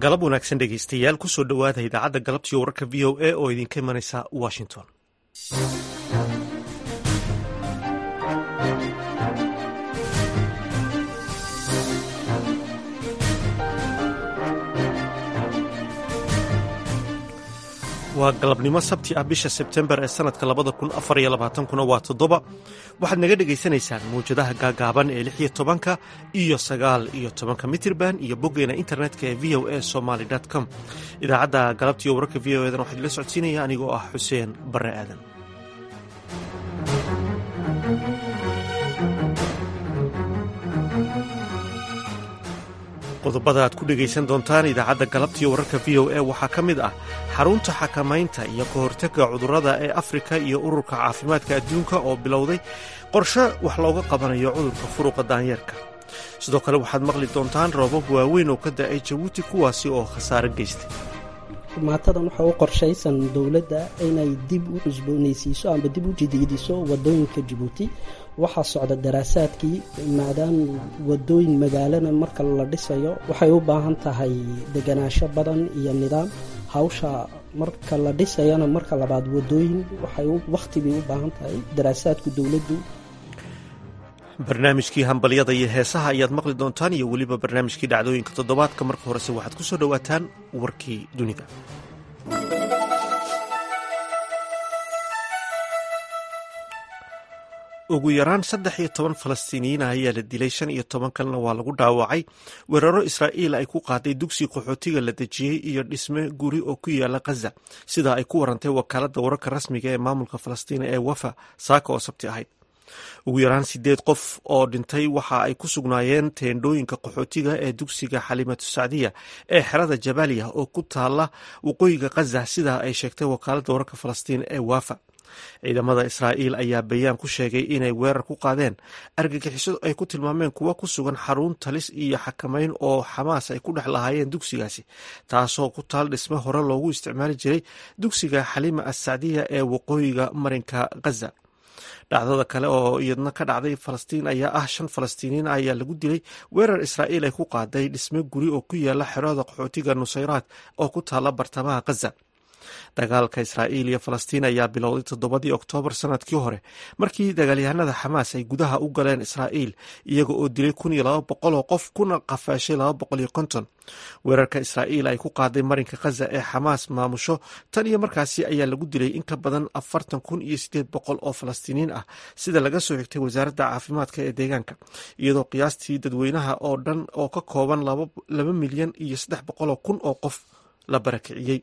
galab wanaagsan dhegeystayaal kusoo dhowaada idaacadda galabtiyo wararka v o a oo idinka imanaysa washington waa galabnimo sabti ah bisha sebtembar ee sanadka labada kun afar iyo labaatankuna waa toddoba waxaad naga dhegaysanaysaan mawjadaha gaagaaban ee lix iyo tobanka iyo sagaal iyo tobanka mitirban iyo boggeena internetka ee v o a somaly com idaacadda galabtiiyo wararka v o edan waxaa idila socodsiinaya anigoo ah xuseen barre aadan qodobada aad ku dhegaysan doontaan idaacadda galabtiiyo wararka v o a waxaa ka mid ah xarunta xakamaynta iyo ka hortagga cudurrada ee afrika iyo ururka caafimaadka adduunka oo bilowday qorshe wax looga qabanayo cudurka furuqa daanyeerka sidoo kale waxaad maqli doontaan roobab waaweyn oo ka da-ay jabuuti kuwaasi oo khasaare geystay maatadan waxaa u qorshaysan dowladda inay dib u cusboonaysiiso amba dib u jadiidiso wadooyinka jabuuti waxaa socda daraasaadkii maadaama wadooyin magaalana marka la dhisayo waxay u baahan tahay deganaansho badan iyo nidaam hawsha marka la dhisayana marka labaad wadooyin waxay wakhti bay u baahan tahay daraasaadku dowladdu barnaamijkii hambalyada iyo heesaha ayaad maqli doontaan iyo weliba barnaamijkii dhacdooyinka toddobaadka marka horese waxaad ku soo dhowaataan warkii dunida ugu yaraan saddex iyo toban falastiiniyiin ah ayaa la dilay shan iyo toban kalena waa lagu dhaawacay weeraro israa'iil ay ku qaaday dugsi qaxootiga la dejiyey iyo dhisme guri oo ku yaala khaza sidaa ay ku warantay wakaaladda wararka rasmiga ee maamulka falastiina ee wafa saaka oo sabti ahayd ugu yaraan sideed qof oo dhintay waxa ay ku sugnaayeen teendhooyinka qaxootiga ee dugsiga xalimatu sacdiya ee xerada jabaaliya oo ku taala waqooyiga khaza sidaa ay sheegtay wakaaladda wararka falastiin ee wafa ciidamada israa'iil ayaa bayaan ku sheegay inay weerar ku qaadeen argagixiso ay ku tilmaameen kuwa ku sugan xarun talis iyo xakamayn oo xamaas ay ku dhex lahaayeen dugsigaasi taasoo ku taal dhisme hore loogu isticmaali jiray dugsiga xalima assacdiya ee waqooyiga marinka khaza dhacdada kale oo iyadna ka dhacday falastiin ayaa ah shan falastiiniin ayaa lagu dilay weerar israa'iil ay ku qaaday dhisme guri oo ku yaala xerada qaxootiga nusayraad oo ku taala bartamaha khaza dagaalka israa'iil iyo falastiin ayaa bilowday toddobadii oktoobar sanadkii hore markii dagaalyahanada xamaas ay gudaha u galeen israa'iil iyaga oo dilay kun iyo laba boqol oo qof kuna qafaashay laba boqol iyo konton weerarka israa'iil ay ku qaaday marinka khaza ee xamaas maamusho tan iyo markaasi ayaa lagu dilay in ka badan afartan kun iyo sideed boqol oo falastiiniin ah sida laga soo xigtay wasaaradda caafimaadka ee deegaanka iyadoo qiyaastii dadweynaha oo dhan oo ka kooban laba milyan iyo saddex boqoloo kun oo qof la barakiciyey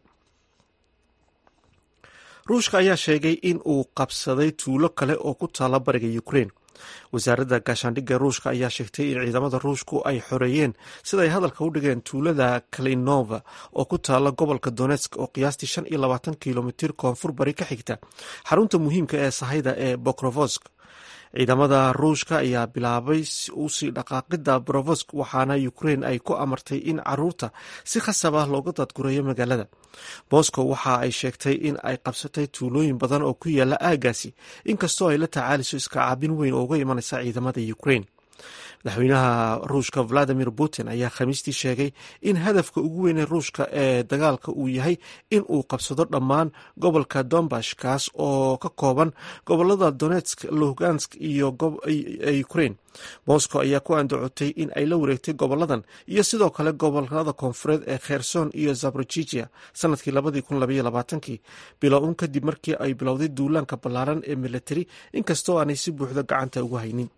ruushka ayaa sheegay in uu qabsaday tuulo kale oo ku taala bariga ukrain wasaaradda gaashaandhigga ruushka ayaa sheegtay in ciidamada ruushku ay xoreeyeen sida ay hadalka u dhigeen tuulada kalinova oo ku taala gobolka donetsk oo qiyaastii shan iyo labaatan kilomitir koonfur bari ka xigta xarunta muhiimka ee sahayda ee bokrovosk ciidamada ruushka ayaa bilaabay usii dhaqaaqida brovosk waxaana ukrain ay ku amartay in caruurta si khasab ah looga dadgureeyo magaalada moscow waxa ay sheegtay in ay qabsatay tuulooyin badan oo ku yaala aagaasi inkastoo ay la tacaaliso iska caabin weyn oo uga imanaysa ciidamada ukrain madaxweynaha ruushka valadimir putin ayaa khamiistii sheegay in hadafka ugu weyn ee ruushka ee dagaalka uu yahay in uu qabsado dhammaan gobolka dombash kaas oo ka kooban gobolada donetsk lugansk iyo ukrain moscow ayaa ku andacotay in ay la wareegtay goboladan iyo sidoo kale gobolada koonfureed ee kherson iyo zaborojija sanadkii labadii kun labaiyo labaatankii bilow un kadib markii ay bilowday duulaanka ballaaran ee militari inkastoo aanay si buuxda gacanta ugu haynin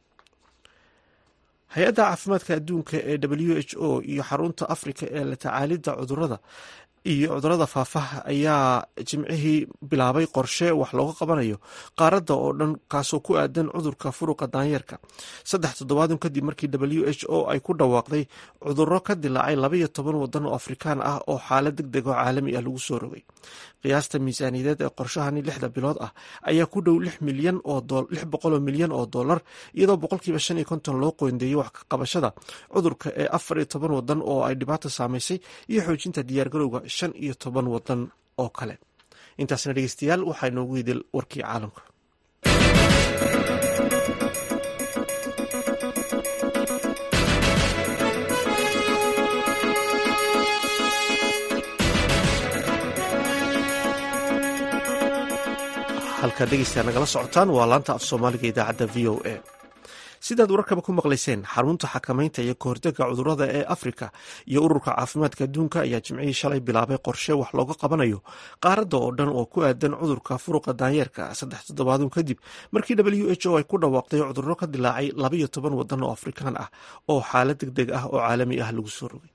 hay-adda caafimaadka adduunka ee w h o iyo xarunta afrika ee la tacaalidda cudurada iyo cudurada faafaha ayaa jimcihii bilaabay qorshe wax looga qabanayo qaaradda oo dhan kaasoo ku aadan cudurka furuqa daanyeerka saddex toddobaadun kadib markii w h o ay ku dhawaaqday cuduro ka dilaacay labaiyo toban wadan oo afrikaan ah oo xaalad deg deg oo caalami ah lagu soo rogay qiyaasta miisaaniyadeed ee qorshahani lixda bilood ah ayaa ku dhow lix milyan lix boqoloo milyan oo dollar iyadoo boqolkiiba shan iyo konton loo qoyndeeyey wax ka qabashada cudurka ee afar iyo toban wadan oo ay dhibaato saamaysay iyo xoojinta diyaargarowga shan iyo toban wadan oo kale intaasna dhegeystayaal waxaa inoogu idil warkii caalamka halkaad dhegeysta nagala socotaan waa laanta af soomaaliga idaacadda v o a sidaad wararkaba ku maqlayseen xarunta xakamaynta iyo kahortega cudurada ee afrika iyo ururka caafimaadka adduunka ayaa jimcihii shalay bilaabay qorshe wax looga qabanayo qaaradda oo dhan oo ku aadan cudurka furuqa daanyeerka saddex toddobaadun kadib markii w h o ay ku dhawaaqday cudurro ka dilaacay labayo toban wadan oo afrikaan ah oo xaalad deg deg ah oo caalami ah lagu soo rogay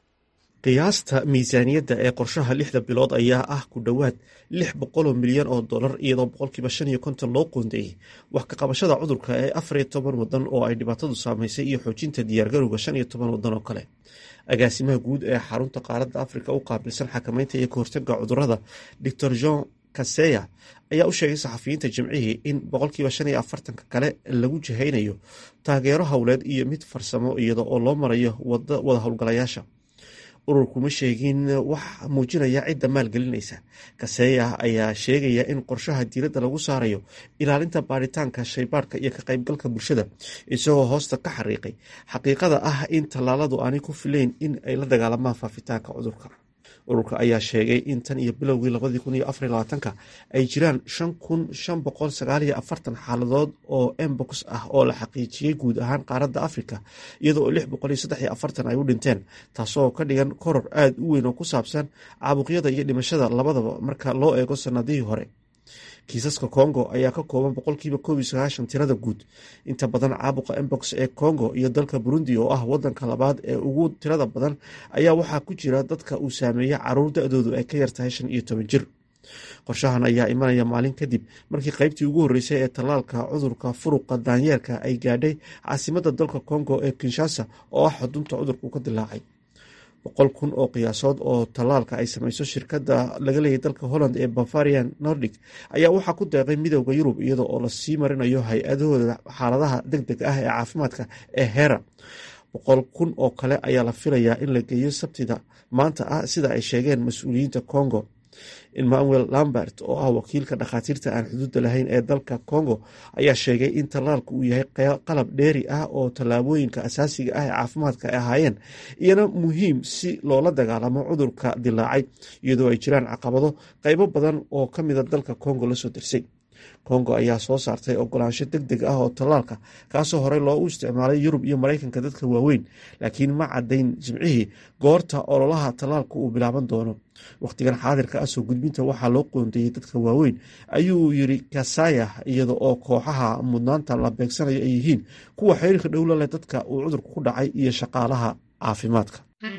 qiyaasta miisaaniyadda ee qorshaha lixda bilood ayaa ah ku dhowaad lix boqoloo milyan oo dollar iyadoo boqolkiiba shan iyo konton loo qoondeeyey wax ka qabashada cudurka ee afar iyo toban wadan oo ay dhibaatadu saameysay iyo xoojinta diyaargarowga shan iyo toban wadan oo kale agaasimaha guud ee xarunta qaaradda afrika u qaabilsan xakamaynta iyo kahortaga cudurada doctor jean kaseya ayaa u sheegay saxafiyiinta jimcihii in boqolkiiba shan iyo afartanka kale lagu jihaynayo taageero howleed iyo mid farsamo iyada oo loo marayo wada howlgalayaasha ururkuma sheegin wax muujinaya cidda maalgelinaysa kaseeya ayaa sheegaya in qorshaha diiradda lagu saarayo ilaalinta baaritaanka shaybaadhka iyo ka qaybgalka bulshada isagoo hoosta ka xariiqay xaqiiqada ah in tallaaladu aanay ku filayn in ay la dagaalamaan faafitaanka cudurka ururka ayaa sheegay in tan iyo bilowgii labadii kun iyo afar labaatanka ay jiraan shan kun shan boqol sagaal iyo afartan xaaladood oo embox ah oo la xaqiijiyey guud ahaan qaaradda afrika iyadoo lix boqol iyo saddex iyo afartan ay u dhinteen taasoo ka dhigan koror aada u weyn oo ku saabsan caabuqyada iyo dhimashada labadaba marka loo eego sanadihii hore kiisaska congo ayaa ka kooban boqolkiiba koob iyo sagaashan tirada guud inta badan caabuqa embox ee congo iyo dalka burundi oo ah wadanka labaad ee ugu tirada badan ayaa waxaa ku jira dadka uu saameeya caruur da-doodu ay ka yartahay shan iyo toban jir qorshahan ayaa imanaya maalin kadib markii qaybtii ugu horreysay ee tallaalka cudurka furuqa daanyeerka ay gaadhay caasimadda dalka congo ee kinshasa oo ah xudunta cudurku ka dilaacay boqol kun oo qiyaasood oo tallaalka ay samayso shirkadda laga leeyay dalka holland ee bavarian nordic ayaa waxaa ku deeqay midooda yurub iyada oo lasii marinayo hay-adahooda xaaladaha deg deg ah ee caafimaadka ee hera boqol kun oo kale ayaa la filayaa in la geeyo sabtida maanta ah sida ay sheegeen mas-uuliyiinta congo emmanuel lambert oo ah wakiilka dhakhaatiirta aan xuduudda lahayn ee dalka congo ayaa sheegay in tallaalku uu yahay qalab dheeri ah oo tallaabooyinka asaasiga ah ee caafimaadka ay ahaayeen iyana muhiim si loola dagaalamo cudurka dilaacay iyadoo ay jiraan caqabado qeybo badan oo ka mida dalka congo lasoo dirsay congo ayaa soo saartay ogolaansho deg deg ah oo tallaalka kaasoo horey loogu isticmaalay yurub iyo maraykanka dadka waaweyn laakiin ma cadayn jimcihii goorta ololaha tallaalka uu bilaaban doono wakhtigan xaadirka ah soo gudbinta waxaa loo qoondeeyey dadka waaweyn ayuu yiri kasaya iyada oo kooxaha mudnaanta la beegsanayo ay yihiin kuwa xiriirka dhowla leh dadka uu cudurku ku dhacay iyo shaqaalaha caafimaadka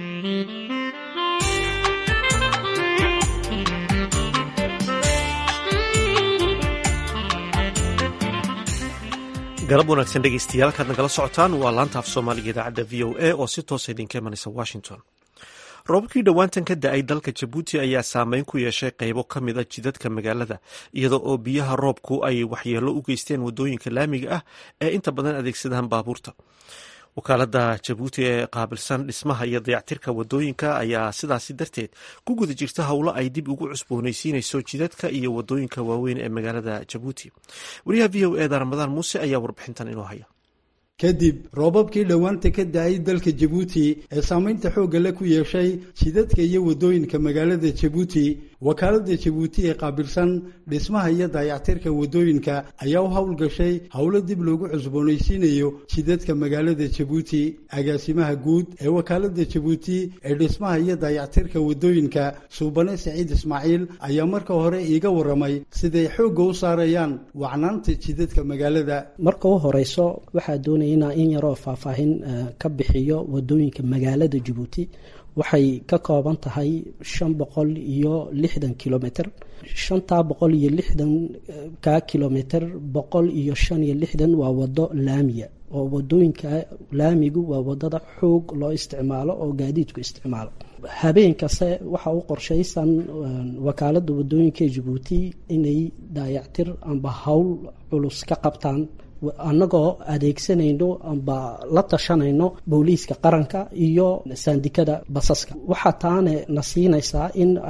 galab wanaagsan dhegeystayaal kaad nagala socotaan waa laanta af soomaaliga idaacadda v o a oo si toosa idinka imanaysa washington roobabkii dhowaantan ka da-ay dalka jabuuti ayaa saameyn ku yeeshay qeybo ka mid a jidadka magaalada iyada oo biyaha roobku ay waxyeelo u geysteen wadooyinka laamiga ah ee inta badan adeegsadaan baabuurta wakaalada jabuuti ee qaabilsan dhismaha iyo dayactirka wadooyinka ayaa sidaasi darteed ku guda jirta howlo ay dib ugu cusbooneysiinayso jidadka iyo wadooyinka waaweyn ee magaalada jabuuti wariyaha v o eda ramadaan muuse ayaa warbixintan inoo haya kadib roobabkii dhowaanta ka da-ay dalka jabuuti ee saamaynta xoogga le ku yeeshay jidadka iyo waddooyinka magaalada jabuuti wakaaladda jabuuti ee qaabilsan dhismaha iyo dayactirka waddooyinka ayaa u howlgashay howlo dib loogu cusboonaysiinayo jidadka magaalada jabuuti agaasimaha guud ee wakaaladda jabuuti ee dhismaha iyo dayactirka waddooyinka suubane saciid ismaaciil ayaa marka hore iiga warramay siday xoogga u saarayaan wacnaanta jidadka magaalada marka u horeyso waxaa doonaya inaa in yaroo faahfaahin ka bixiyo wadooyinka magaalada jabuuti waxay ka kooban tahay shan boqol iyo lixdan kilomitr shantaa boqol iyo lixdan ka kilomitr boqol iyo shan iyo lixdan waa wado laamiya oo wadooyinka laamigu waa wadada xoog loo isticmaalo oo gaadiidku isticmaalo habeen kaste waxaa u qorshaysan wakaalada wadooyinka jabuuti inay daayactir amba howl culus ka qabtaan annagoo adeegsanayno amba la tashanayno booliiska qaranka iyo saandikada basaska waxaa taane na siinaysaa in ay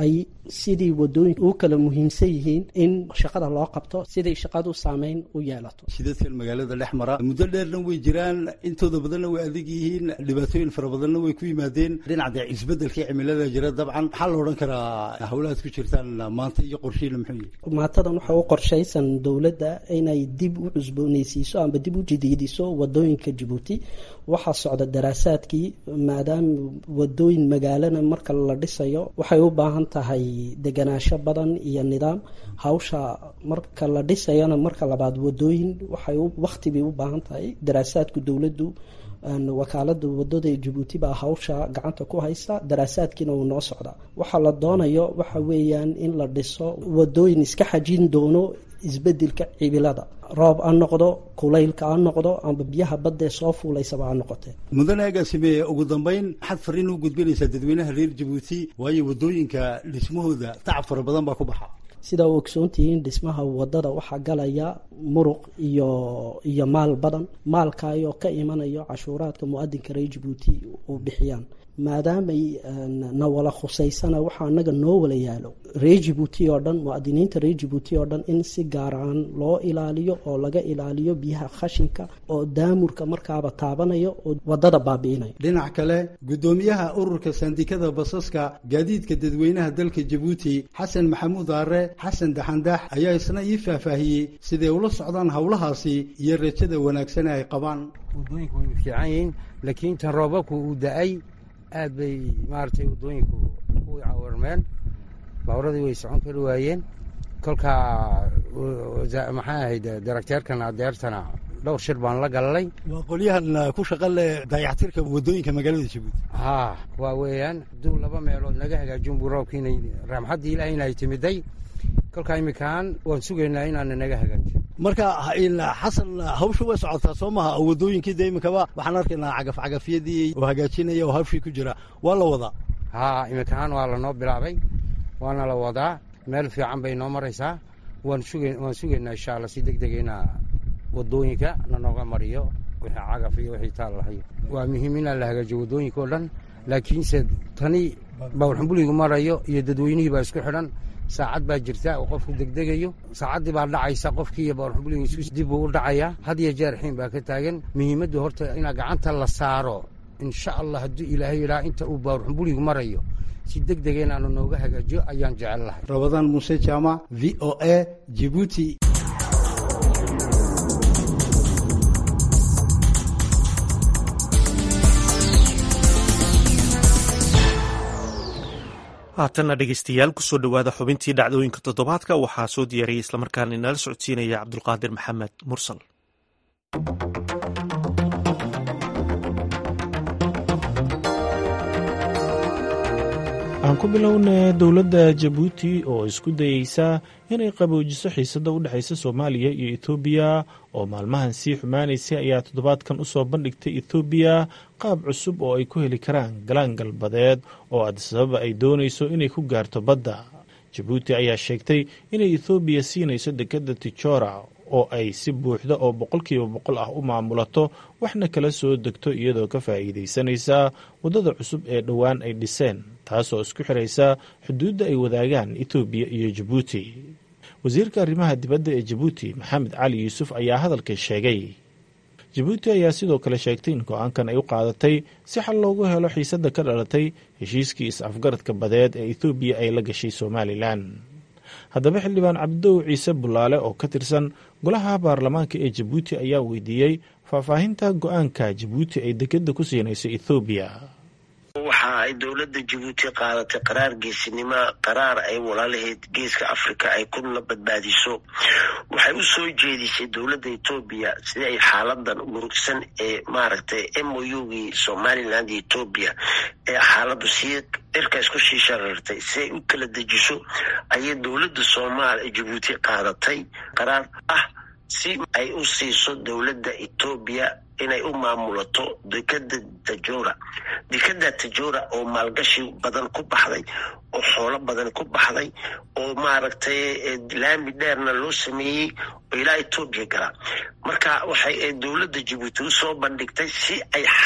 sidii wadooyinka u kala muhiimsan yihiin in shaqada loo qabto siday shaqadu saameyn u yeelato shidadkan magaalada dhex mara muddo dheerna way jiraan intooda badanna way adag yihiin dhibaatooyin fara badanna way ku yimaadeen dhinaca isbedelkii cimilada jira dabcan maxaa la odhan karaa howlahaad ku jirtaan maanta iyo qorshiina muxuu yihi maantadan waxa u qorshaysan dowladda inay dib u cusbooneysiiso amba dib u jadiidiso wadooyinka jabuuti waxaa socda daraasaadkii maadaama wadooyin magaalana marka la dhisayo waxay u baahan tahay deganaansho badan iyo nidaam hawsha marka la dhisayana marka labaad wadooyin waxay waqti bay u baahan tahay daraasaadku dowladdu wakaalada wadada jabuuti baa hawsha gacanta ku haysta daraasaadkiina uu noo socdaa waxaa la doonayo waxa weeyaan in la dhiso wadooyin iska xajin doono isbedelka cibilada roob ha noqdo kulaylka ha noqdo amba biyaha baddae soo fuulaysaba ha noqotee mudane agaasime ugu dambeyn maxaad fariin u gudbinaysaa dadweynaha reer jabuuti waayo wadooyinka dhismahooda tacab fara badan baa ku baxa sidaa u ogsoontihiin dhismaha wadada waxaa galaya muruq iyo iyo maal badan maalkaayoo ka imanayo cashuuraadka mu-adinka reer jabuuti u bixiyaan maadaamay na wala khusaysana waxaa anaga noo wala yaalo reer jabuuti oo dhan muadiniinta reer jabuuti oo dhan in si gaaraan loo ilaaliyo oo laga ilaaliyo biyaha khashinka oo daamurka markaaba taabanayo oo wadada baabi'inayo dhinac kale guddoomiyaha ururka sandikada basaska gaadiidka dadweynaha dalka jabuuti xasan maxamuud aare xasan daxandax ayaa isna ii faahfaahiyey siday ula socdaan howlahaasi iyo rajada wanaagsan ay qabaan wadooyinku way fiican yihiin laakiin tan roobabku uu da-ay aad bay maaragtay waddooyinku u cawarmeen baaburadii way socon kari waayeen kolkaa maxaa ahayd darakteerkan adeertana dhowr shir baan la galnay waa qolyahan ku shaqa leh dayactirka waddooyinka magaalada jabuuti haa waa weeyaan hadduu laba meelood naga hagaajin buu roobkiinay raamxaddii ilaahayna ay timiday kolkaa imikaan waan sugaynaa inaana naga hagaajiyo marka xasan hawsha way socotaa soo maha waddooyinkii de iminkaba waxaan arkaynaa cagaf cagafyadii oo hagaajinaya oo hawshii ku jira waa la wadaa haa iminkaan waa lanoo bilaabay waana la wadaa meel fiican bay noo maraysaa waan suga waan sugaynaa insha allah si deg dega inaa waddooyinka nanooga mariyo wixii cagaf iyo wixii taal lahayo waa muhiim inaa la hagaajiyo waddooyinka oo dhan laakiinse tani bawlxumbuligu marayo iyo dadweynihii baa isku xidhan saacad baa jirta oo qofku degdegayo saacaddii baa dhacaysa qofkii iyo bawlxumbuligiisu dib buu u dhacayaa had iyo jeer xiin baa ka taagan muhiimaddu horta inaa gacanta la saaro insha allah hadduu ilaahay yidhaha inta uu bawlxumbuligu marayo si deg dega inaanu nooga hagaajiyo ayaan jecel lahay rabadaan muuse jaamac v o a jibuuti haatanna dhegeystayaal kusoo dhowaada xubintii dhacdooyinka toddobaadka waxaa soo diyaariyey islamarkaana inala socodsiinaya cabdulqaadir maxamed mursal aan ku bilowna dowladda jabuuti oo isku dayeysa inay qaboojiso xiisadda u dhexaysa soomaaliya iyo etoobiya oo maalmahan sii xumaanaysay ayaa toddobaadkan u soo bandhigtay etoobiya qaab cusub oo ay ku heli karaan galaan galbadeed oo adisababa ay doonayso inay ku gaarto badda jabuuti ayaa sheegtay inay ethoobiya siinayso dekedda tijora oo ay si buuxda oo boqolkiiba boqol ah u maamulato waxna kala soo degto iyadoo ka faa'iidaysanaysa waddada cusub ee dhowaan ay dhiseen taasoo isku xiraysa xuduudda ay wadaagaan etoobiya iyo jabuuti wasiirka arrimaha dibadda ee jabuuti maxamed cali yuusuf ayaa hadalka sheegay jabuuti ayaa sidoo kale sheegtay in go-aankan ay u qaadatay si xal loogu helo xiisadda ka dhalatay heshiiskii is-afgaradka badeed ee ethoobiya ay la gashay somalilan haddaba xildhibaan cabdow ciise bulaale oo ka tirsan golaha baarlamaanka ee jabuuti ayaa weydiiyey faahfaahinta go-aanka jabuuti ay dekedda ku siinayso ethoobiya waxa ay dowladda jabuuti qaadatay qaraar geesinimo qaraar ay walaalaheed geeska africa ay kuna badbaadiso waxay u soo jeedisay dowladda etoobiya sidii ay xaaladan murugsan ee maaragtay m o ugii somaliland iyo etoobiya ee xaaladu sii cirka isku sii sharartay si ay u kala dejiso ayay dowladda soomaal jabuuti qaadatay qaraar ah si ay u siiso dowladda etoobiya inay u maamulato dekada tajora dekada tajora oo maalgashi badan ku baxday oo xoolo badan ku baxday oo maaragtay laami dheerna loo sameeyey oo ilaa etoobiya galaa marka waxay dowladda jabuuti usoo bandhigtay si ay xal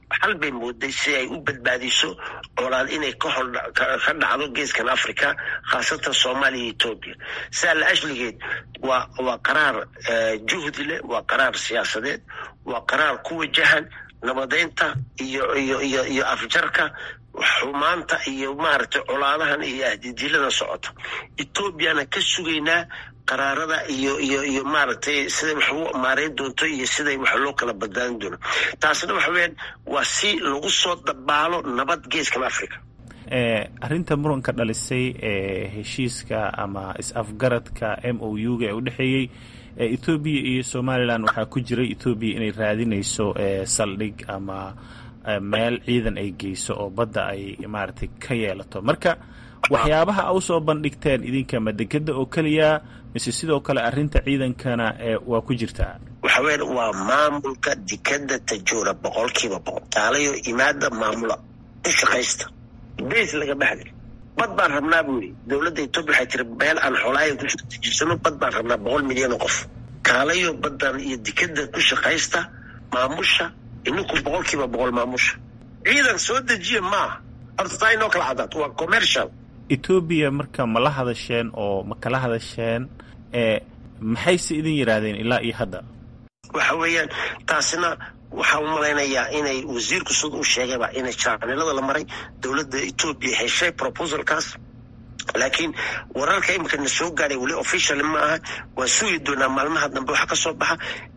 xal bay mooday si ay u badbaadiso colaad inay ka dhacdo geeskan africa khaasatan soomaaliya iyo etoobiya sidaa la ashligeed waa waa qaraar juhdi leh waa qaraar siyaasadeed waa qaraar ku wajahan nabadeynta iyo iyo iyo iyo afjarka xumaanta iyo maaragtay colaadahan iyo ahdidilada socota etoobiyana ka sugaynaa qaraarada iyo iyo iyo maaragtay siday wax u maareyn doonto iyo siday wax loo kala badbaadin doono taasna waxa weyaan waa si lagu soo dabaalo nabad geeskan africa arrinta muranka dhalisay ee heshiiska ama is-afgaradka m o u ga ee u dhexeeyey ethoobiya iyo somalilan waxaa ku jiray ethoobiya inay raadinayso saldhig ama meel ciidan ay geyso oo badda ay maaragtay ka yeelato marka waxyaabaha a usoo bandhigteen idinka madegeda oo keliya mise sidoo kale arrinta ciidankana waa ku jirtaa waxa weya waa maamulka dekeda tajoora boqolkiiba boqol taalayo imaada maamula u shaqaysta beys laga baxday bad baan rabnaa buu yidhi dowladda etoobiya waxay tiri meel aan xoolaayan ku tijirsano bad baan rabnaa boqol milyan oo qof kaalayo baddan iyo dekeda ku shaqaysta maamusha ininku boqolkiiba boqol maamusha ciidan soo dejiya maaha horta taa inoo kala cadaato waa commercial etoobiya marka ma la hadasheen oo ma kala hadasheen ee maxayse idin yidhaahdeen ilaa iyo hadda waxa weeyaan taasina waxaa u malaynayaa inay wasiirku sida uu sheegayba inay jaanilada la maray dowladda etoobiya heshay proposalkaas laakiin wararka imika na soo gaadhay weli official ma aha waan sugi doonaa maalmaha dambe waxa ka soo baxa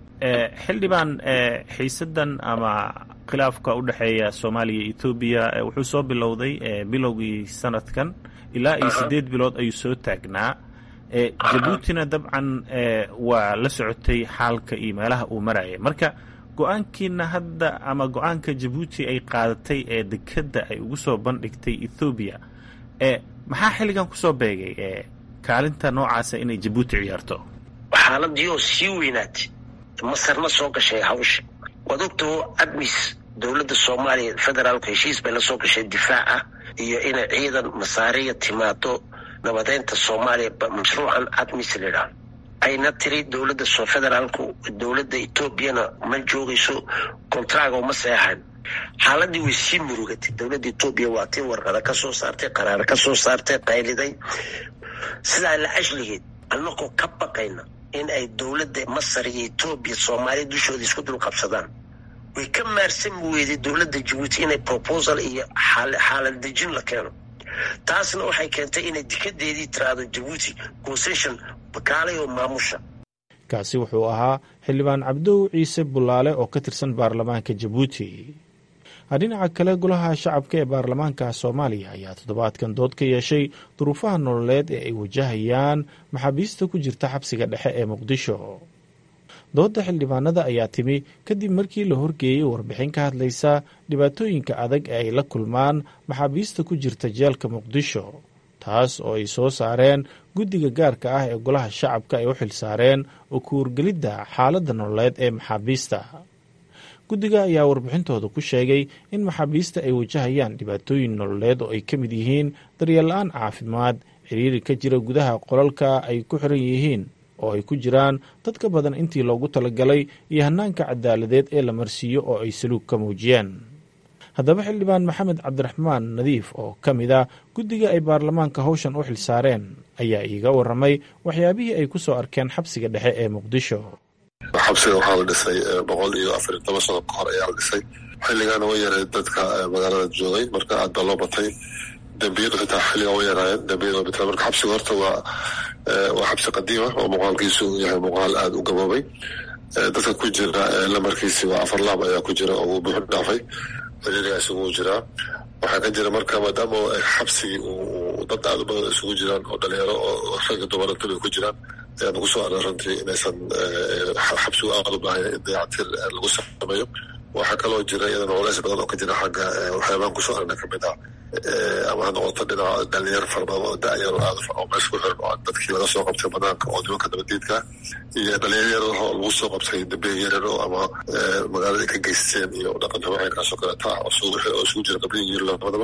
xildhibaan xiisadan ama khilaafka u dhexeeya soomaaliya iyo ethoobiya wuxuu soo bilowday bilowgii sanadkan ilaa iyo siddeed bilood ayuu soo taagnaa jabuutina dabcan waa la socotay xaalka iyo meelaha uu maraya marka go-aankiina hadda ama go-aanka jabuuti ay qaadatay ee dekeda ay ugu soo bandhigtay ethoobiya maxaa xilligan kusoo beegay kaalinta noocaasa inay jabuuti ciyaarto xaaladii oo sii weynaatay masarna soo gashay hawsha waad ogtaho admis dowladda soomaaliya federaalku heshiis bay la soo gashay difaaca iyo inay ciidan masaariya timaado nabadeynta soomaaliya mashruucan admis layidhaah ayna tiri dowladda federaalku dowladda etoobiyana ma joogayso kontraga uma seexan xaaladii way sii murugatay dowladda etoobiya waa tii warqada ka soo saartay qaraar ka soo saartay qayliday sidaa la ashligeed annagoo ka baqayna in ay dowladda masar iyo etoobiya soomaaliya dushooda isku dul qabsadaan way ka maarsami weyday dowladda jabuuti inay proposal iyo xaalad dejin la keeno taasna waxay keentay inay dikadeedii tiraahdo jabuuti concession bakaalay oo maamusha kaasi wuxuu ahaa xildhibaan cabdow ciise bulaale oo ka tirsan baarlamaanka jabuuti dhinaca kale golaha shacabka ee baarlamaanka soomaaliya ayaa toddobaadkan dood ka yeeshay duruufaha nololeed ee ay wajahayaan maxaabiista ku jirta xabsiga dhexe ee muqdisho doodda xildhibaanada ayaa timi kadib markii la horgeeyey warbixin ka hadlaysa dhibaatooyinka adag ee ay la kulmaan maxaabiista ku jirta jeelka muqdisho taas oo ay soo saareen guddiga gaarka ah ee golaha shacabka ay u xilsaareen oo ku wargelidda xaaladda nololeed ee maxaabiista guddiga ayaa warbixintooda ku sheegay in maxaabiista ay wajahayaan dhibaatooyin nololeed oo ay ka mid yihiin daryeel-la-aan caafimaad xiriiri ka jira gudaha qolalka ay ku xiran yihiin oo ay ku jiraan dad ka badan intii loogu talagalay iyo hanaanka cadaaladeed ee la marsiiyo oo ay saluug ka muujiyeen haddaba xildhibaan maxamed cabdiraxmaan nadiif oo ka mid a guddiga ay baarlamaanka howshan u xilsaareen ayaa iiga waramay waxyaabihii ay ku soo arkeen xabsiga dhexe ee muqdisho xabsiga waxaa la dhisay boqol iyo afar iyo toban sano ka hor ayaa la dhisay xilligaana way yareed dadka magaalada joogay marka aad baa loo batay dembiyadu xitaa xilligan way yaraayeen dembiyadu way bateen marka xabsiga horta waa waa xabsi qadiima oo muuqaalkiisu yahay muuqaal aada u gaboobay dadka ku jira lamarkiisi waa afar laab ayaa ku jira oo uu buuxu dhaafay ciriiriga isugu jiraa waxaa ka jira marka maadaama xabsigii uu dad aada u badan isugu jiraan oo dhalinyaro oo ragga dumarantaba ku jiraan ayaanu kusoo arnay runtii inaysan xabsigu aada u baahaya in dayactir lagu sameeyo waxaa kaloo jira iyadana culays badan oo ka jira xagga waxyaabaan kusoo arnay kamid ah ama ha noqoto dhinaca dhalinyaro fara badan oo da-yar oo aada oo meesha ku xiran oo dadkii laga soo qabtay banaanka oo nimanka nabadiidka iyo dhalinyaro yar oo lagu soo qabtay dambiya yaryar oo ama magaalada ka geysteen iyo dhaqan haweenkaasoo kaleeta ah oo isugu jira qabliya iyo labadaba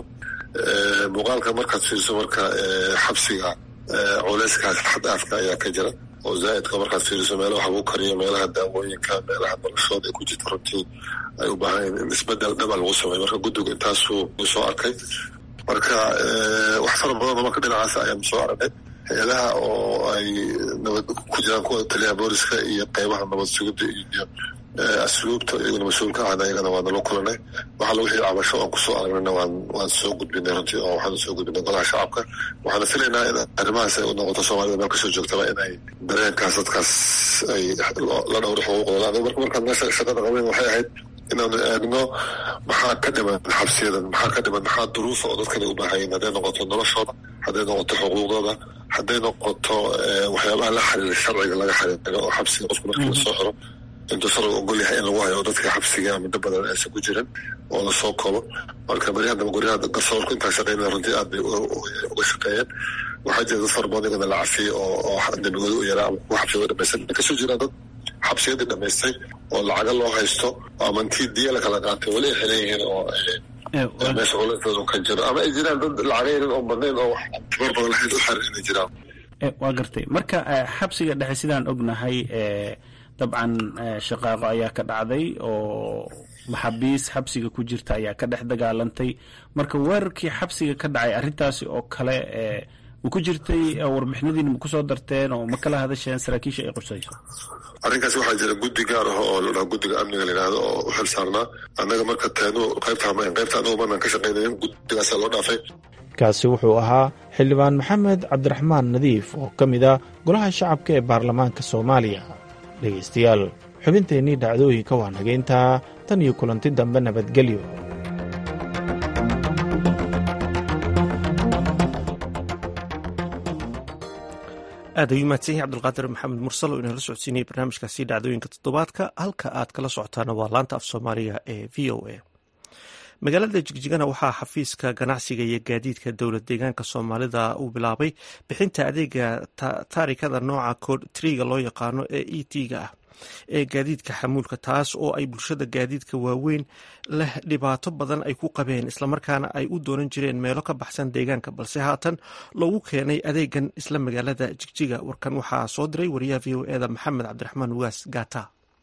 muuqaalka markaad fiiriso marka xabsiga culayskaas xadaafka ayaa ka jira oo zaa'idka markaad fiiriso meelaha wax lagu kariyo meelaha daawooyinka meelaha noloshooda ay ku jirto runtii ay u baahan in isbedel dhaba lagu sameeyo marka guddigu intaasuu soo arkay marka wax fara badan oo marka dhinacaas ayaan soo aragnay hay-adaha oo ay nabad ku jiraan kuwa taliyaha booliska iyo qeybaha nabad sugidda iyo asluubta iyaguna mas-uulka ahna iyagana waa nala kulanay waxa lagu xii cabasho aan kusoo aragnayna waan waan soo gudbinay runtii oo waxaan soo gudbinay golaha shacabka waxaana filaynaa in arrimahaas ay u noqoto soomaalida meel kasoo joogtaba in ay dareenkaas dadkaas ay la dhowro xuquuqdooda aniga marka markaan meesha shaqada qabeyn waxay ahayd inaanu eegno maxaa ka dhiman xabsiyadan maxaa ka dhiman maxaa duruufa oo dadkani u baahayin hadday noqoto noloshooda hadday noqoto xuquuqdooda hadday noqoto waxyaabaha la xiriira sharciga laga xiriiro oo xabsiga qofka markii lasoo xiro intuu sharciga ogol yahay in lagu hayo dadka xabsiga muddo badan aysan ku jirin oo lasoo koobo marka beri haddaba guryaha garsoorku intaa shaqeynaya runtii aad bay uga shaqeeyeen waxaa jira dad fara badan iyagana la cafiyey oo oo dembigooda u yaraa ama kuwa xabsigooda dhamaysan kasoo jiraan dad xabsiyadii dhamaystay oo lacaga loo haysto ama intii diya la kala qaatay weli ay xiran yihiin oo meesha culeysooda ka jiro ama ay jiraan dad lacaga yarin oo badnayn oo wax tabar badan lahayd u xiran inay jiraan waa gartay marka xabsiga dhexe sidaan ognahay dabcan shaqaaqo ayaa ka dhacday oo maxaabiis xabsiga ku jirta ayaa ka dhex dagaalantay marka weerarkii xabsiga ka dhacay arrintaasi oo kale ma ku jirtay warbixinadiina ma kusoo darteen oo ma kala hadasheen saraakiisha ay qusayso arrinkaasi waxaa jira guddi gaar ah oo la dhaho guddiga amniga la yidhahdo oo u xil saarnaa annaga marka teenu qaybta hamayn qaybta anagu manaan ka shaqaynayn guddigaasaa loo dhaafay kaasi wuxuu ahaa xildhibaan maxamed cabdiraxmaan nadiif oo ka mid ah golaha shacabka ee baarlamaanka soomaaliya dhegaystayaal xubinteennii dhacdooyinka waa nageyntaa tan iyo kulanti dambe nabadgelyo aad ayuu mahadsan yahay cabdulqaadir maxamed mursal oo inala socodsiinayay barnaamijkaasi dhacdooyinka toddobaadka halka aad kala socotaana waa laanta af soomaaliga ee v o a magaalada jigjigana waxaa xafiiska ganacsiga iyo gaadiidka dowlad deegaanka soomaalida uu bilaabay bixinta adeega taarikada nooca kood triga loo yaqaano ee e t-ga ah ee gaadiidka xamuulka taas oo ay bulshada gaadiidka waaweyn leh dhibaato badan ay ku qabeen islamarkaana ay u doonan jireen meelo ka baxsan deegaanka balse haatan loogu keenay adeegan isla magaalada jigjiga warkan waxaa soo diray wariyaha v o eda maxamed cabdiraxmaan ugaas gata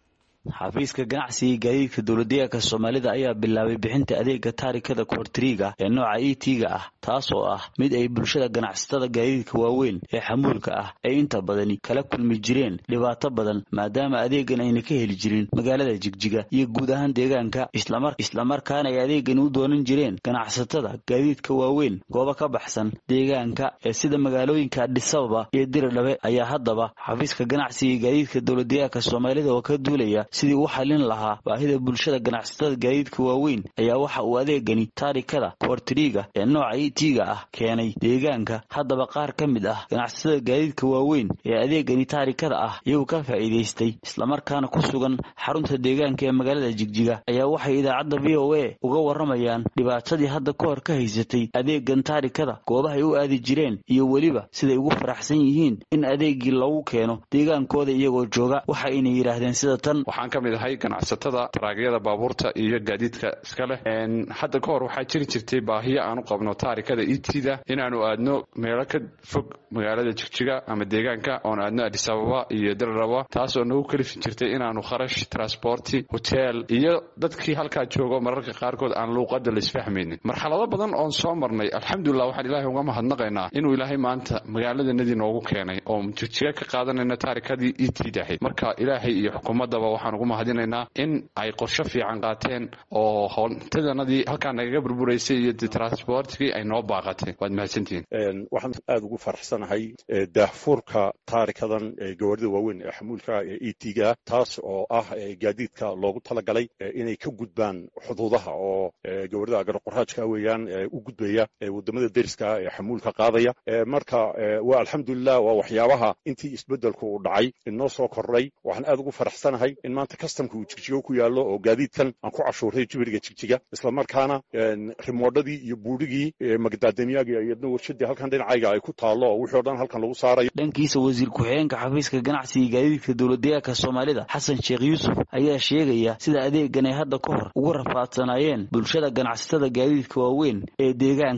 xafiiska ganacsiga gaadiidka dowladdeegaanka soomaalida ayaa bilaabay bixinta adeega taarikada koortriga ee nooca e t-ga ah taas oo ah mid ay bulshada ganacsatada gaadiidka waaweyn ee xamuulka ah ay inta badani kala kulmi jireen dhibaato badan maadaama adeegan ayna ka heli jirin magaalada jigjiga iyo guud ahaan deegaanka islamarkaana ay adeegani u doonan jireen ganacsatada gaadiidka waaweyn goobo ka baxsan deegaanka ee sida magaalooyinka adhisababa iyo diridhabe ayaa haddaba xafiiska ganacsiga gaadiidka dowladdeegaanka soomaalida oo ka duulaya sidii u xallin lahaa baahida bulshada ganacsatada gaadiidka waaweyn ayaa waxa uu adeegani taarikada koortriga ee nooca e t-ga ah keenay deegaanka haddaba qaar ka mid ah ganacsatada gaadiidka waaweyn ee adeegani taarikada ah iyagu ka faa'iidaystay islamarkaana ku sugan xarunta deegaanka ee magaalada jigjiga ayaa waxay idaacadda v o a uga warramayaan dhibaatadii hadda ka hor ka haysatay adeegan taarikada goobahay u aadi jireen iyo weliba siday ugu faraxsan yihiin in adeegii lagu keeno deegaankooda iyagoo jooga waxa aynay yidhaahdeen sida tan waxaan ka mid ahay ganacsatada taraagyada baabuurta iyo gaadiidka iska leh hadda ka hor waxaa jiri jirtay baahiyo aan u qabno taarikada itida inaanu aadno meelo ka fog magaalada jigjiga ama deegaanka oon aadno adisababa iyo dararaba taas oo nagu kalifi jirtay inaanu kharash transporti hotel iyo dadkii halkaa joogo mararka qaarkood aan luuqada laisfahmaynin marxalado badan oon soo marnay alxamdulilah waxaan ilaahay uga mahadnaqaynaa inuu ilaahay maanta magaaladanadii noogu keenay oo jigjiga ka qaadanayna taarikadii itid ahayd marka ilaahay iyo xukuumadaba waxaan ugu mahadinaynaa in ay qorsho fiican qaateen oo hontadanadii halkaa nagaga burburaysay iyo transportkii ay noo baaqatay waad mahadsantihiin waxaan aada ugu faraxsanahay daahfuurka taarikadan gawaarida waaweyn ee xamuulka ee e t-ga taas oo ah gaadiidka loogu talagalay inay ka gudbaan xuduudaha oo gawaarida agarqoraajka weeyaan u gudbaya wadamada deriska ee xamuulka qaadaya marka waa alxamdulilah waa waxyaabaha intii isbedelku uu dhacay inoo soo kordhay waxaan aada ugu faraxsanahay in maanta kastamka uu jigjigo ku yaallo oo gaadiidkan aan ku cashuuray jibiriga jigjiga islamarkaana rimoodhadii iyo buurigii magdaadamyaagii iyadna warshadii halkan dhinacayga ay ku taallo oo wixii o dhan halkan lagu saarayo dhankiisa wasiir ku-xigeenka xafiiska ganacsiga gaadiidka dowladdeegaanka soomaalida xasan sheekh yuusuf ayaa sheegaya sida adeegan ay hadda ka hor ugu rafaadsanaayeen bulshada ganacsatada gaadiidka waaweyn ee deegaanka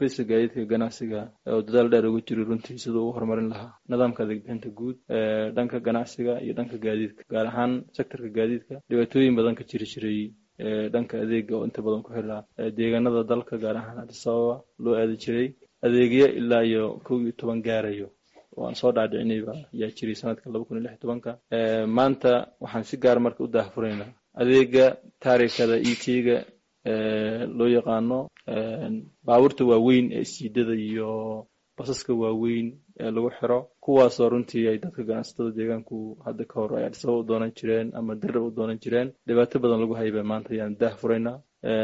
xafiiska gaadiidka ganacsiga oo dadaal dheer ugu jiri runtii siduu u horumarin lahaa nidaamka adeeg bixinta guud ee dhanka ganacsiga iyo dhanka gaadiidka gaar ahaan sektorka gaadiidka dhibaatooyin badan ka jiri jiray dhanka adeega oo inta badan ku xirnaa deegaanada dalka gaar ahaan addis ababa loo aadi jiray adeegyo ilaa iyo kow iyo toban gaarayo oo aan soo dhaadhicinayba ayaa jiray sanadka laba kun iyo lix tobanka maanta waxaan si gaar marka u daahfuraynaa adeega taarikada e t-ga loo yaqaano baabuurta waaweyn ee siidada iyo basaska waaweyn ee lagu xiro kuwaasoo runtii ay dadka ganacsatada deegaanku hadda ka hor ay adhisaba u doonan jireen ama darab u doonan jireen dhibaato badan lagu hayba maanta ayaan daah furaynaa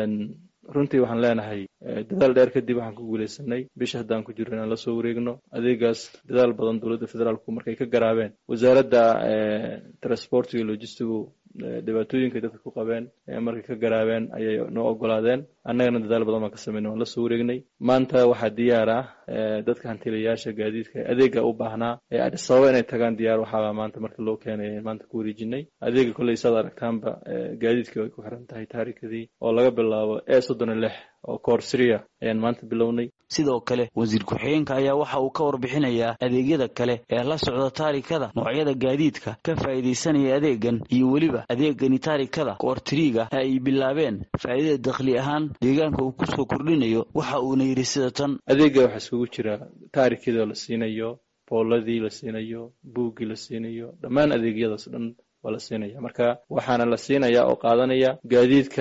runtii waxaan leenahay dadaal dheer kadib waxaan ku guuleysanay bisha haddaan ku jirro inaan lasoo wareegno adeegaas dadaal badan dowladda federaalku markay ka garaabeen wasaaradda transportiga logistigu dhibaatooyinka dadka ku qabeen markay ka garaabeen ayay noo ogolaadeen annagana dadaal badan baan ka sameynay waan lasoo wareegnay maanta waxaa diyaar ah dadka hantilayaasha gaadiidka adeega u baahnaa ee adis ababa inay tagaan diyaar waxaaba maanta marka loo keenay maanta ku wareejinay adeega kolley saad aragtaanba gaadiidkii way ku xiran tahay taarikadii oo laga bilaabo e soddon iyo lix oo koorsiriya ayaan maanta bilownay sidoo kale wasiir ku-xigeenka ayaa waxa uu ka warbixinayaa adeegyada kale ee la socda taarikada noocyada gaadiidka ka faa'iidaysanaya adeegan iyo weliba adeegani taarikada koortiriiga ay bilaabeen faa'iidada dakhli ahaan deegaanka uu kusoo kordhinayo waxa uuna yidhi sida tan adeega waxaa isugu jira taarikadoo la siinayo booladii la siinayo buuggii la siinayo dhammaan adeegyadaas dhan waa la siinaya marka waxaana la siinaya oo qaadanaya gaadiidka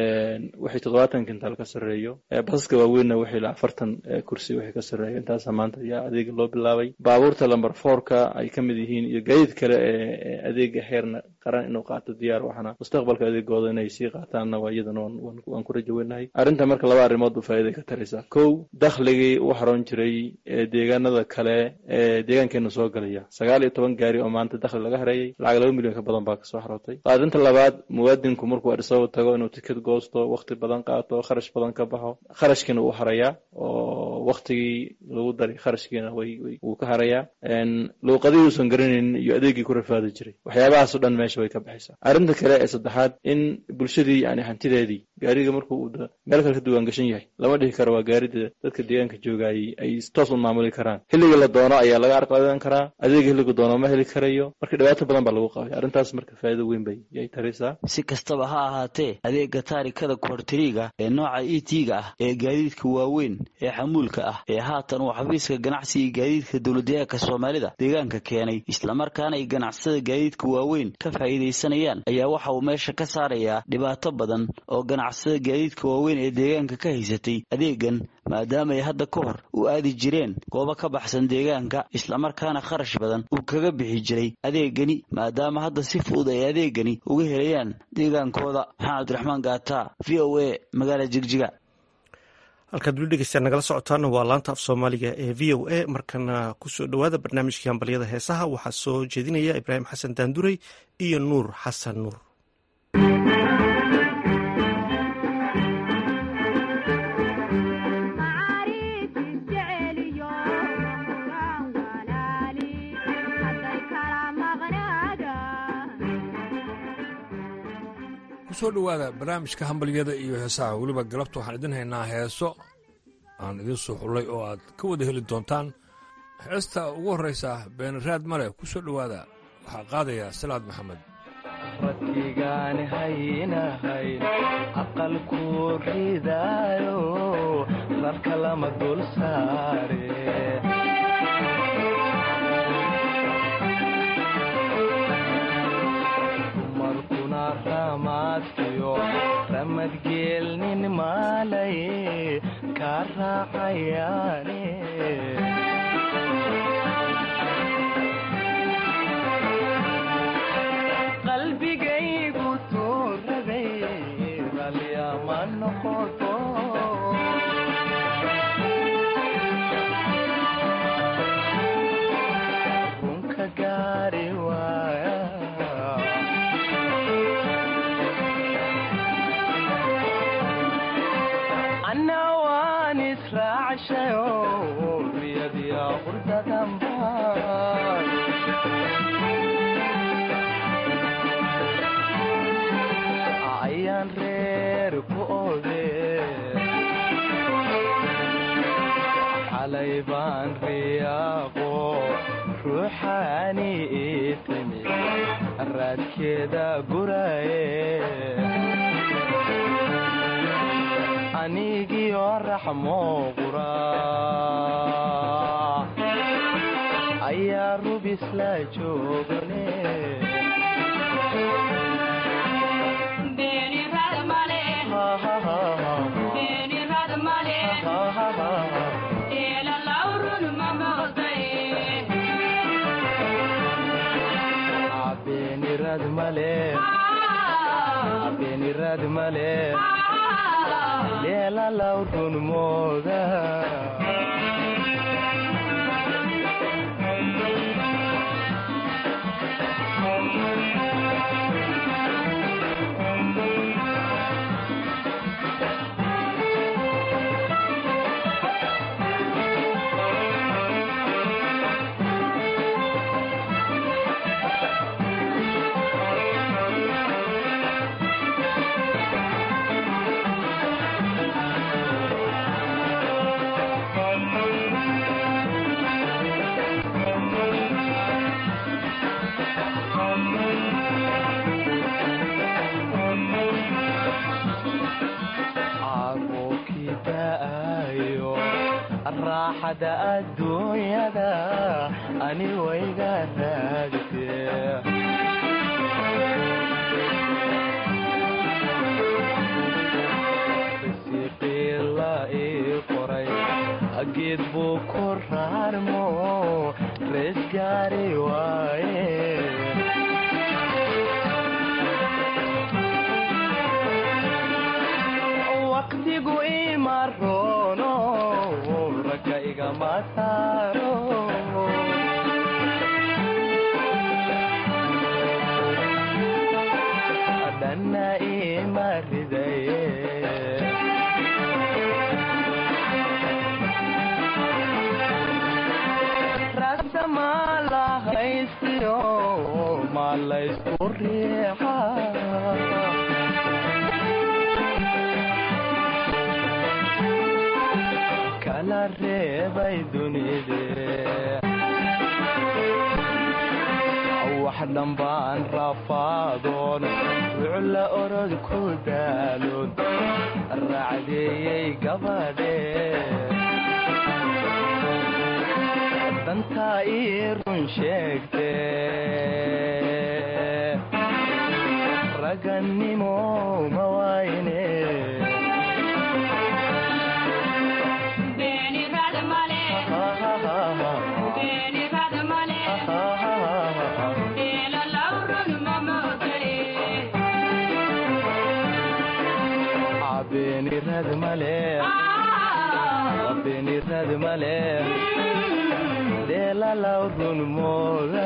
wixii toddobaatan kintaal ka sarreeyo basaska waaweynna wixii la afartan kursi wixii ka sarreeyo intaasa maanta ayaa adeega loo bilaabay baabuurta lamber fourka ay ka mid yihiin iyo gaadiid kale ee adeega heerna qaran inuu qaato diyaar waxaana mustaqbalka adeegooda inay sii qaataanna waa iyadana waan ku rajo weynahay arrinta marka laba arrimood u faa'iiday ka taraysaa kow dakhligii u haroon jiray deegaanada kale ee deegaankeena soo galaya sagaal iyo toban gaari oo maanta dakhli laga hareeyay lacag laba milyan ka badan baa kasoo xarootay qaadinta labaad muwaadinku markuu adhisababa tago inuu tikid goosto wakti badan qaato kharash badan ka baxo kharashkiina uu harayaa oo waktigii lagu daray kharashkiina way wuu ka harayaa luuqadii uusan garanaynin iyo adeegii ku rafaadi jiray waxyaabahaas o dhan meesha way ka baxaysaa arrinta kale ee saddexaad in bulshadii yani hantideedii gaariga markuu meel kale ka duwaan gashan yahay lama dhihi karo waa gaarida dadka deegaanka joogaayay ay toos u maamuli karaan xilliga la doono ayaa laga arqadan karaa adeega xilliga doono ma heli karayo marka dhibaato badan baa lagu qabay arrintaas marka faa'iido weyn bay yay taraysaa si kastaba ha ahaatee adeega taarikada koortiriiga ee nooca e t-ga ah ee gaadiidka waaweyn ee xamuulka ah ee haatan uu xafiiska ganacsiga gaadiidka dowladdeegaanka soomaalida deegaanka keenay islamarkaana ay ganacsatada gaadiidka waaweyn ka faa'iidaysanayaan ayaa waxa uu meesha ka saarayaa dhibaato badan oo ganacsada gaadiidka waaweyn ee deegaanka ka haysatay adeegan maadaama ay hadda ka hor u aadi jireen goobo ka baxsan deegaanka islamarkaana kharash badan uu kaga bixi jiray adeegani maadaama hadda si fudud ay adeegani uga helayaan deegaankooda maxamed cabdiraxmaan gaata v o a magaala jigjiga halkaad weli dhegeystaad nagala socotaana waa laanta af soomaaliga ee v o a markana kusoo dhowaada barnaamijkii hambalyada heesaha waxaa soo jeedinaya ibraahim xasan daanduray iyo nuur xasan nuur kusoo dhowaada barnaamijka hambalyada iyo heesaha weliba galabta waxaan idin haynaa heeso aan idiin soo xullay oo aad ka wada heli doontaan heesta ugu horraysa beenaraad male ku soo dhowaada waxaa qaadaya salaad maxamed radkigaani haynahayn aqalku ridaayo rarka lama dul saare ramaadkiyo ramadgeelnin maalay kaa raacayaane qalbigaygu tuurabay ralyama noqoto runka gaari waaya ayaan reer ku ode aan riyaaqo ruuxaani ii timi raadkeeda guraye anigio raxmo qura ayaa rubis la joogane beenirad male beenirad male leelalaw run mooda caruurkii da'ayo raaxada adduunyada ani wayga raagtee risiqii la ii qoray geed buu ku raarmo rees gaari waaye waqtigu ima roono ragga igama saaro dhanna ima ridaye ragta ma la haystiyo ma laysku riixa kala reebay dunide wax dhambaan rafaadoon rucla orod ku daaloon raacdeeyey gabadhe dantaa ii run sheegte ragannimo ma wayne beenirad male beenirad male leelalaw run mooda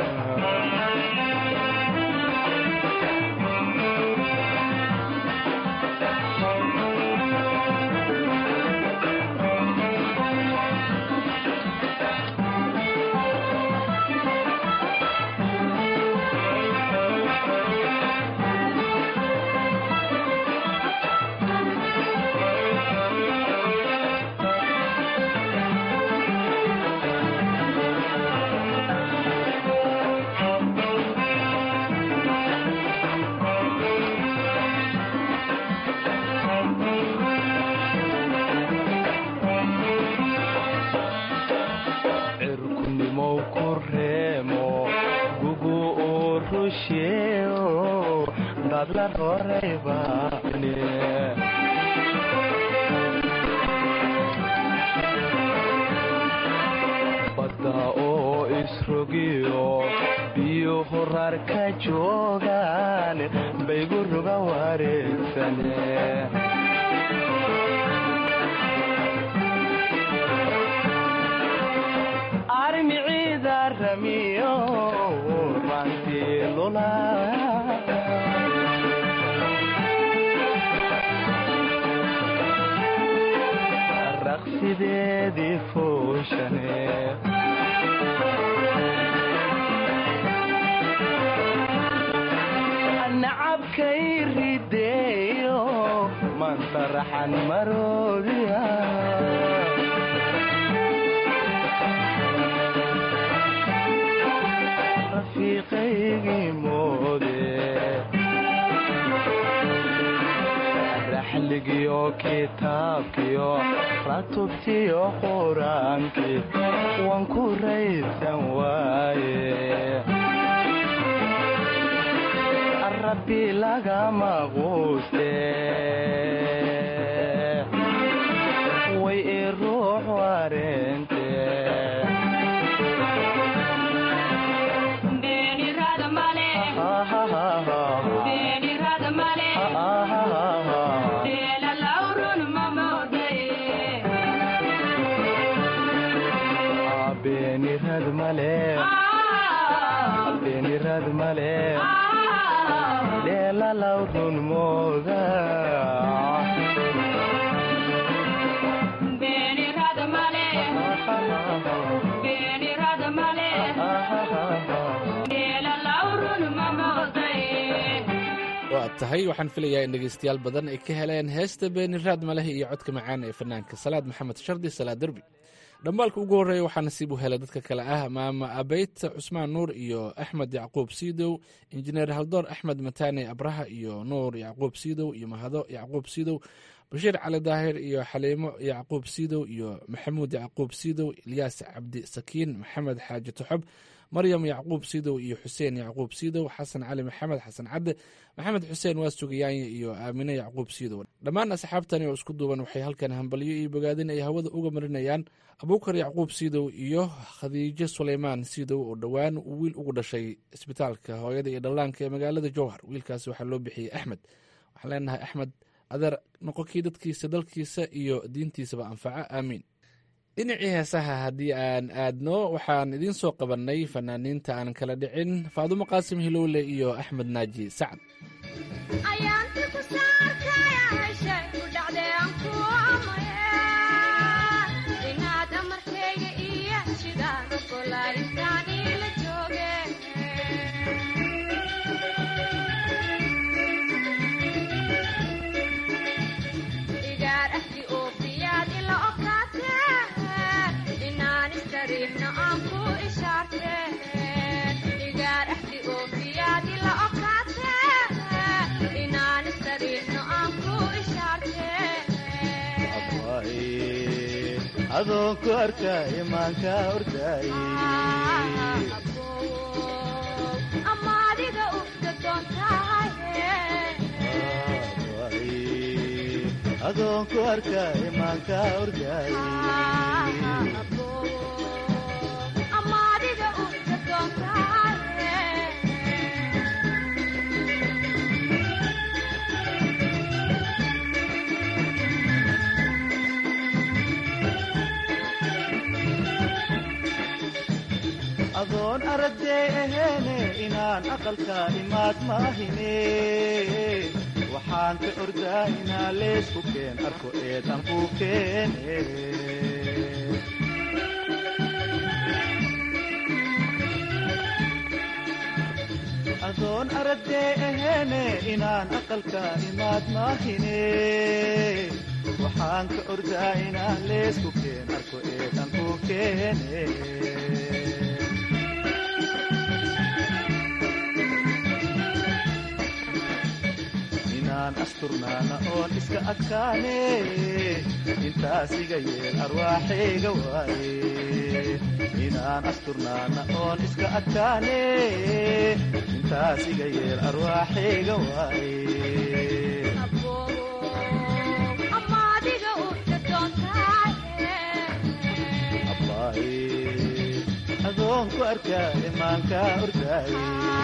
cirkunimow ku reemo gugu uu rusheeo dadla roreybane badda oo isrogiyo biyo horar ka joogaan baygu ruga wareegsane armiciida ramiyo rantii lula raqsideedii fooshane nacabkay rideeyo mantaraxan maroodiya kitaabkiyo ratubtiyo qur-aankii waan ku raysan waaye rabbi lagama quuste way i ruux wareente beenirad male beenirad male dheelalaw run mooda waa tahay waxaan filayaa in dhegaystayaal badan ay ka heleen heesta beeni raad maleh iyo codka macaan ee fanaanka salaad maxamed shardi salaad derbi dhambaalka ugu horreeya waxaa nasiib u helay dadka kale ah maama abeyt cusmaan nuur iyo axmed yacquub siidow injineer haldoor axmed mataane abraha iyo nuur yacquub siidow iyo mahado yacquub siidow bashiir cali daahir iyo xaliimo yacquub siidow iyo maxamuud yacquub siidow ilyaas cabdi sakiin maxamed xaaji toxob maryam yacquub siidow iyo xuseen yacquub siidow xasan cali maxamed xasan cadde maxamed xuseen waa sugayaanye iyo aamine yacquub siidow dhammaan asxaabtani oo isku duuban waxay halkan hambalyo iyo bogaadin ay hawada uga marinayaan abuukar yacquub siidow iyo khadiijo suleymaan siidow oo dhowaan uu wiil ugu dhashay isbitaalka hooyada iyo dhallaanka ee magaalada jowhar wiilkaasi waxaa loo bixiyey axmed waxaan leenahay axmed adeer noqonkii dadkiisa dalkiisa iyo diintiisaba anfaca aamiin dhinacii heesaha haddii aan aadno waxaan idiin soo qabannay fanaaniinta aan kala dhicin faadumo qaasim hilowle iyo axmed naaji sacad adoon ku arkay imaanka orday adoon ku arkay imaanka orday adoon aragday aheene inaan aqalka imaad maahine waxaan ka ordaa inaa leysku keen arko eedan ku keene adoon aragday aheene inaan aqalka imaad maahine waxaan ka ordaa inaa leysku keen arko eedan ku keene inaan asturnaana oon iska adkaane intaas iga yeel arwaaxayga waaye inaan asturnaana oon iska adkaane intaas iga yeel arwaaxayga waaye adoon ku arkaa imaanka ordaaye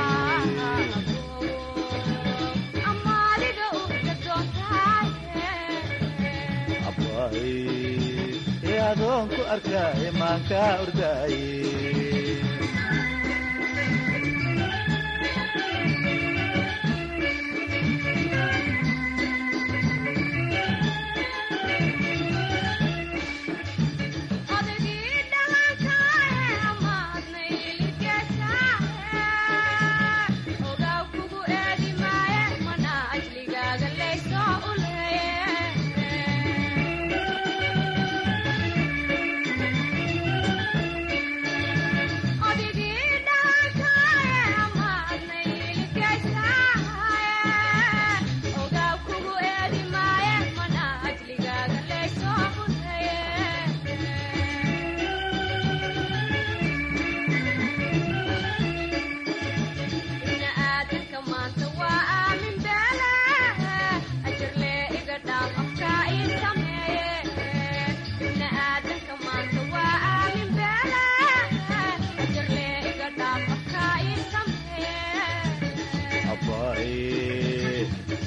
ee adoon ku arkaa imaanka ordaaye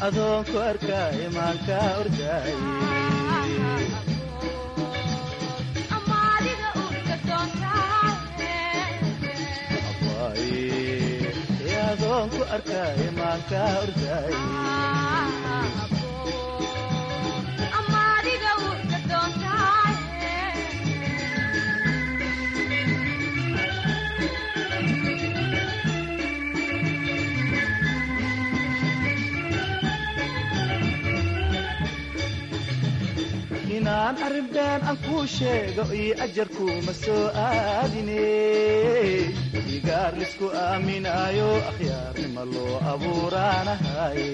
adoonku arkaaye maanka ordaaye adoonku arkaaye maanka ordaaye inaan arrin been aan kuu sheego iyo ajarkuuma soo aadine igaar lisku aaminaayo akhyaarnima loo abuuraanahaye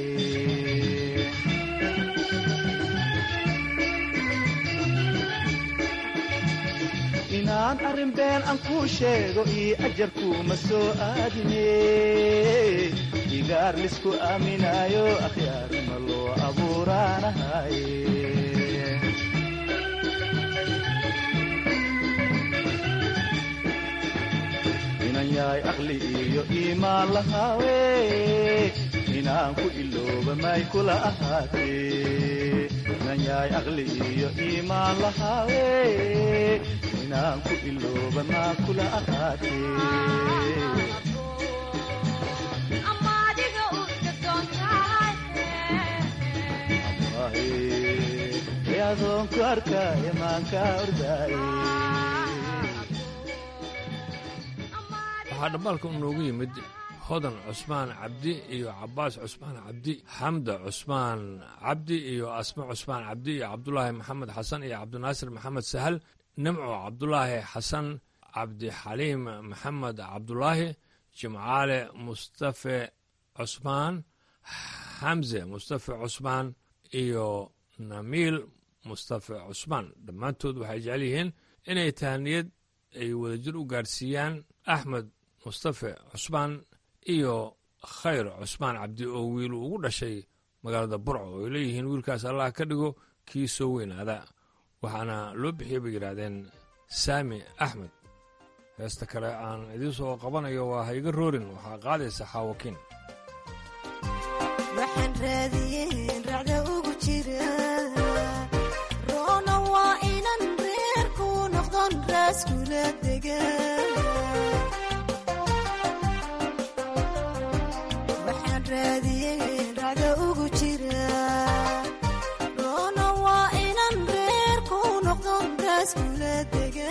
inaan arrin been aan kuu sheego iyo ajarkuuma soo aadine igaar lisku aaminaayo akhyaarnima loo abuuraanahaye inan yahay aqli iyo iimaan lahaawe inaan ku ilooba may kula ahaatee inan yahay aqli iyo iimaan lahaawe inaan ku ilooba maa kula ahaatee adoonku arkaaye maanka ordaaye waxaa dhabbaalka inoogu yimid hodan cusmaan cabdi iyo cabbaas cusmaan cabdi xamda cusmaan cabdi iyo asme cusmaan cabdi iyo cabdulaahi maxamed xasan iyo cabdinaasir maxamed sahal nimco cabdulaahi xasan cabdixaliim maxamed cabdulaahi jimcaale mustafe cusmaan xamse mustafe cusmaan iyo namiil mustafe cusmaan dhammaantood waxay jecel yihiin inay tahaniyad ay wadajir u gaadhsiiyaan axmed mustafe cusmaan iyo khayr cusmaan cabdi oo wiil ugu dhashay magaalada burco oo ay leeyihiin wiilkaas allah ka dhigo kii soo weynaada waxaana loo bixiyey bay yidhaahdeen saami axmed heesta kale aan idiin soo qabanayo waa hayga roorin waxaa qaadaysa xaawakiin waxaan raadiyeen racda ugu jira roona waa inan reerku noqdon raaskula dega waxaan raadiyeen racda ugu jira roona waa inan reerku noqdon raaskula dega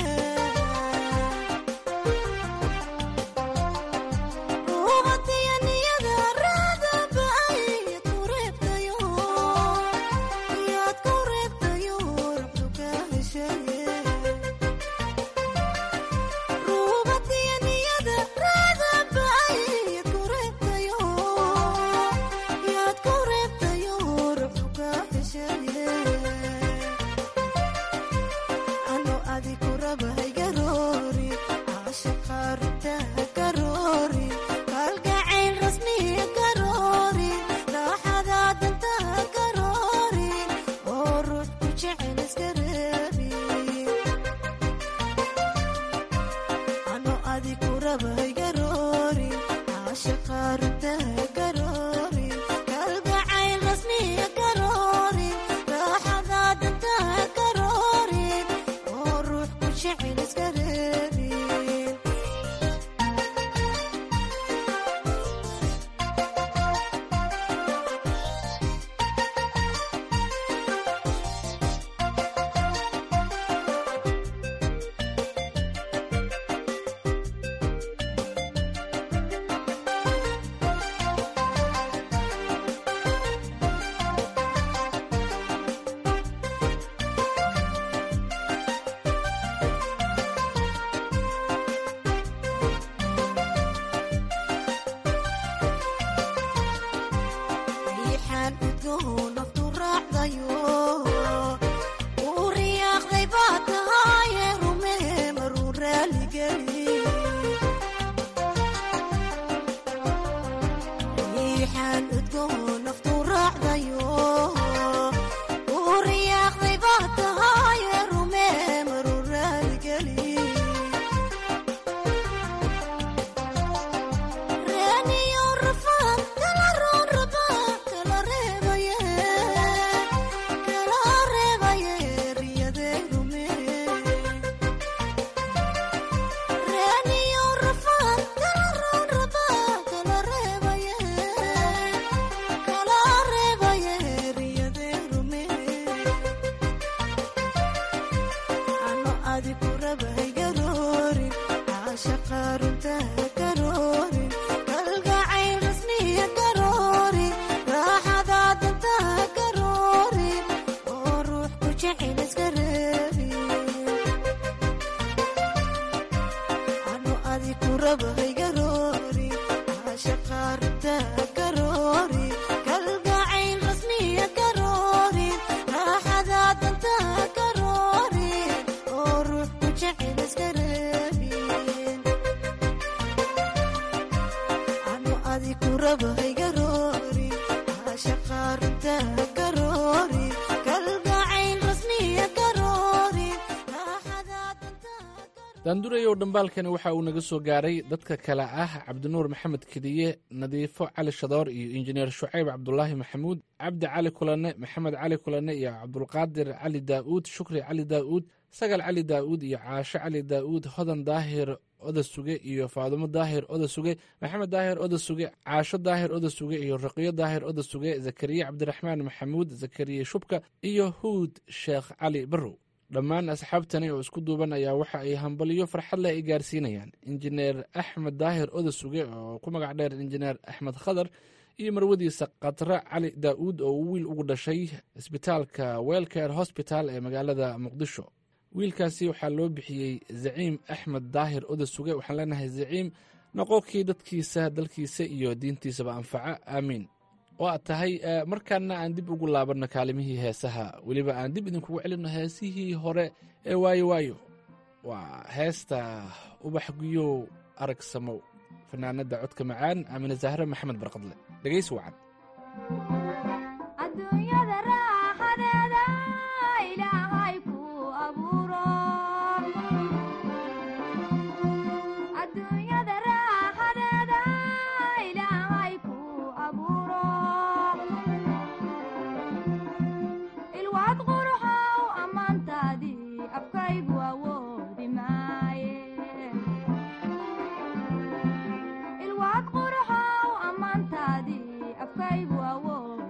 caashaqa runta karoorin kalgacayl rasmiya karoorin raaxada danta karoorin oo ruux ku jecel iska reebin anu adi ku rabay garoori caashaqa runta karoorin kalgacayl rasmiya karoorin raaxada danta karoorin oo ruux ku jecel iska reebin anu adi ku rabay garoori caashaqa runta karoorin kalgacayl rasmiya karoorin raaxada daandurayow dhambaalkani waxa uu naga soo gaaray dadka kale ah cabdinuur maxamed kediye nadiifo cali shadoor iyo injineer shucayb cabdulaahi maxamuud cabdi cali kulane maxamed cali kulane iyo cabdulqaadir cali daa'uud shukri cali daa'uud sagal cali daa'uud iyo caasho cali daa'uud hodan daahir oda suge iyo faadumo daahir oda suge maxamed daahir oda suge caasho daahir oda suge iyo raqiyo daahir oda suge zakariya cabdiraxmaan maxamuud zakariya shubka iyo huud sheekh cali barrow dhammaan asxaabtani oo isku duuban ayaa waxa ay hambaliyo farxad leh ay gaarsiinayaan injineer axmed daahir oda suge oo ku magac dheer injineer axmed khadar iyo marwadiisa khatra cali daa'uud oo uu wiil ugu dhashay isbitaalka welcare hosbital ee magaalada muqdisho wiilkaasi waxaa loo bixiyey zaciim axmed daahir oda suge waxaan leenahay zaciim noqokii dadkiisa dalkiisa iyo diintiisaba anfaca aamiin oo aad tahay markaana aan dib ugu laabanno kaalimihii heesaha weliba aan dib idinkugu celinno heesihii hore ee waayo waayo waa heesta ubax guyow arag samow fanaanada codka macaan aamine zahre maxamed barqadle dhegaysi wacan adduunyada raaxadeeda ilaahay ku abuuro adduunyada raaxadeeda ilaahay ku abuuro ilwaad quruxow ammaantaadii afkaygu awoodi maaye ilwaad quruxow ammaantaadii afkaygu awoodi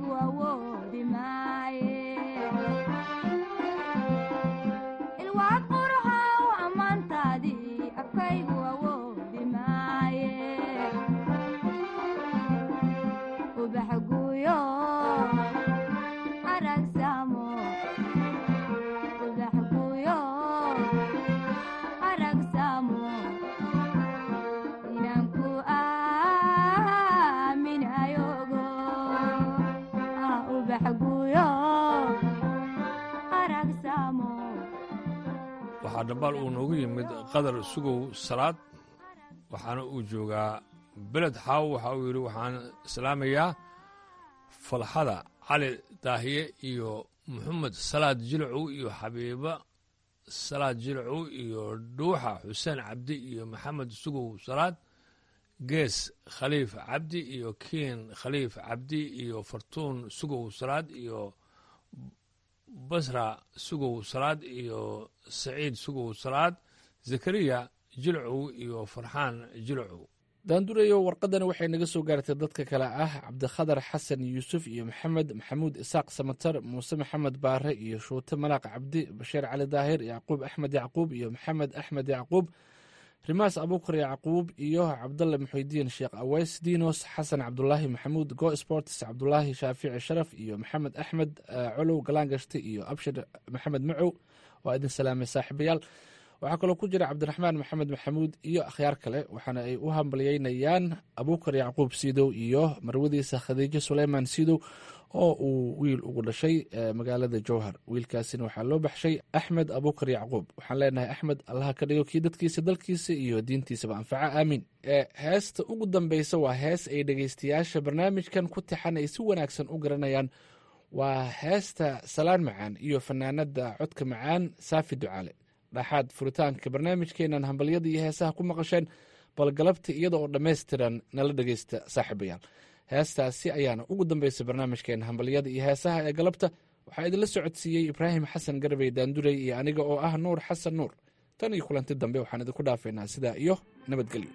afkaygu awoodi maaye ilwaad quruxow ammaantaadii afkaygu awoodi maaye ubax guuyo aragsamo ubax guuyo aragsamo inaan ku aaminayogo ah ubax guuyo aragsamo waxaa dhambaal uu noogu yimid qadar sugow salaad waxaana uu joogaa beled xaaw waxa uu yidhi waxaan islaamayaa falxada cali daahiye iyo maxamed salaad jilcow iyo xabiiba salaad jilcow iyo dhuuxa xuseen cabdi iyo maxamed sugow salaad gees khaliif cabdi iyo kiin khaliif cabdi iyo fartuun sugow salaad iyo basra sugow salaad iyo saciid sugow salaad zakariya jilcow iyo farxaan jilcow daandureyo warqadani waxay naga soo gaartay dadka kale ah cabdikhadar xasan yuusuf iyo maxamed maxamuud isaaq samatar muuse maxamed baare iyo shuute malaaq cabdi bashiir cali daahir yacquub axmed yacquub iyo maxamed axmed yacquub rimaas abuukar yacquub iyo cabdalle muxudiin sheekh aweys dinos xasan cabdulaahi maxamuud go sports cabdulaahi shaafici sharaf iyo maxamed axmed colow galaangashte iyo abshir maxamed macow waa idin salaamay saaxiibayaal waxaa kaloo ku jira cabdiraxmaan maxamed maxamuud iyo akhyaar kale waxaana ay u hambalyeynayaan abuukar yacquub siidow iyo marwadiisa khadiijo suleyman siidow oo uu wiil ugu dhashay magaalada jowhar wiilkaasina waxaa loo baxshay axmed abuukar yacquub waxaan leenahay axmed allaha ka dhigo kii dadkiisa dalkiisa iyo diintiisaba anfaca aamiin heesta ugu dambeysa waa hees ay dhegeystayaasha barnaamijkan ku tixan ay si wanaagsan u garanayaan waa heesta salaan macaan iyo fanaanada codka macaan saafi ducaale dhaxaad furitaanka barnaamijkeenan hambalyada iyo heesaha ku maqasheen bal galabta iyada oo dhammaystiran nala dhegeysta saaxiibayaal heestaasi ayaana ugu dambeysay barnaamijkeena hambalyada iyo heesaha ee galabta waxaa idinla socodsiiyey ibraahim xasan garbey daandurey iyo aniga oo ah nuur xasan nuur tan iyo kulanti dambe waxaan idinku dhaafaynaa sidaa iyo nabadgelyo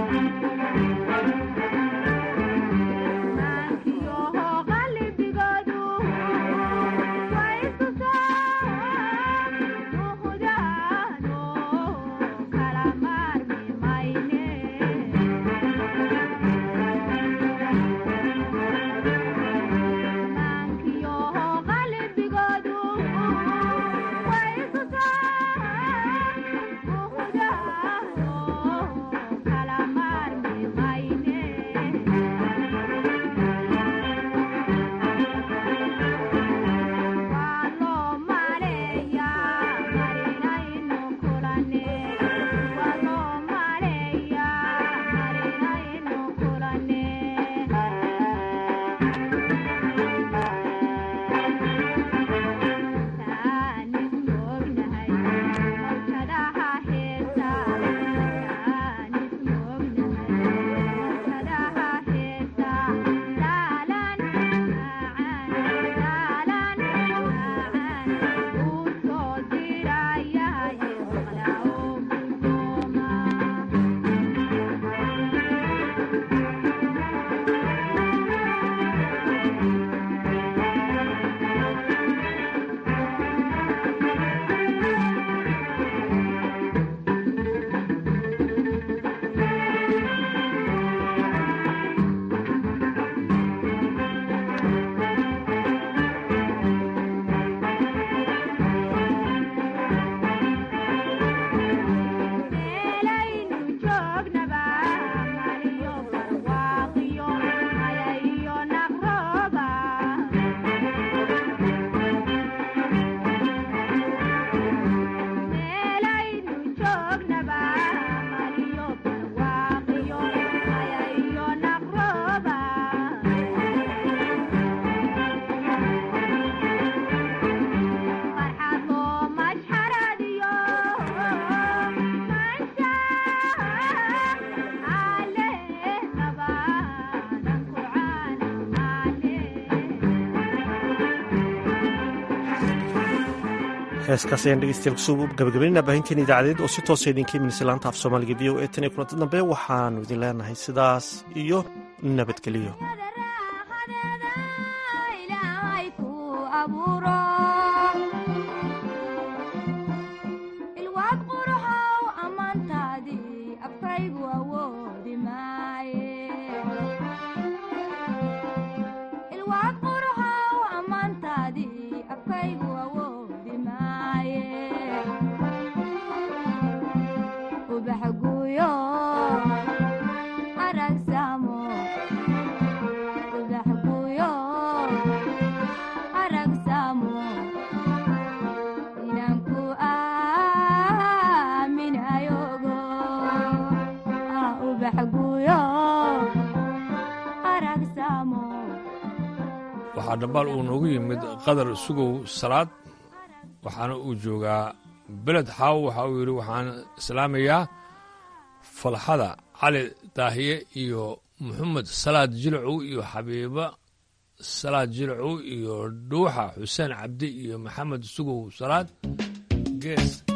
qalbigood heeskaas ayaan dhegeystayaal kusoo gabagabaynaa baahinteen idaacadeed oo si toosa idinka imanaysa laanta af soomaaliga v o e tan iyo kulanta dambe waxaanu idin leenahay sidaas iyo nabadgeliyo ilaahay ku abuuro ilwaad quruxow ammaantaadii afkaygu awoodi maaye ilwaad quruxow ammaantaadii afkaygu awoodi maaye ubax guuyo aragsamo ubax guuyo aragsamo inaan ku aaminayogo ah ubax guuyo aragsamo waxaa dhambaal uu noogu yimid qadar sugow salaad waxaana uu joogaa beled xaaw waxa uu yidhi waxaan islaamayaa falxada cali daahiye iyo maxamed salaad jilcow iyo xabiibo salaad jilcow iyo dhuuxa xuseen cabdi iyo maxamed sugow salaad gees